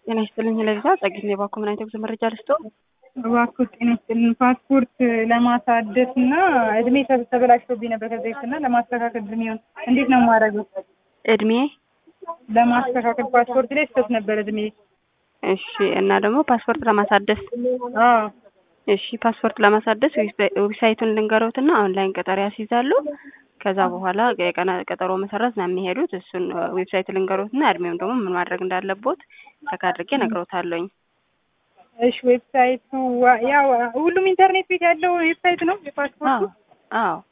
ጤና ይስጥልኝ ለዛ ጸግኝ የባኮ ምን አይነት ጉዞ መረጃ ልስጦ? እባክዎ ጤና ይስጥልኝ ፓስፖርት ለማሳደስ እና እድሜ ተበላሽቶብኝ ነበር ከዚህ በፊት እና ለማስተካከል እድሜውን እንዴት ነው የማደርገው? እድሜ ለማስተካከል ፓስፖርት ላይ ስህተት ነበር እድሜ። እሺ እና ደግሞ ፓስፖርት ለማሳደስ አዎ እሺ ፓስፖርት ለማሳደስ ዌብሳይቱን ልንገሮትና ኦንላይን ቀጠሮ ያስይዛሉ። ከዛ በኋላ የቀነ ቀጠሮ መሰረት ነው የሚሄዱት። እሱን ዌብሳይት ልንገሮትና እድሜውም ደግሞ ምን ማድረግ እንዳለቦት ቸክ አድርጌ እነግሮታለሁኝ። እሺ ዌብሳይቱ ያው ሁሉም ኢንተርኔት ቤት ያለው ዌብሳይት ነው የፓስፖርቱ? አዎ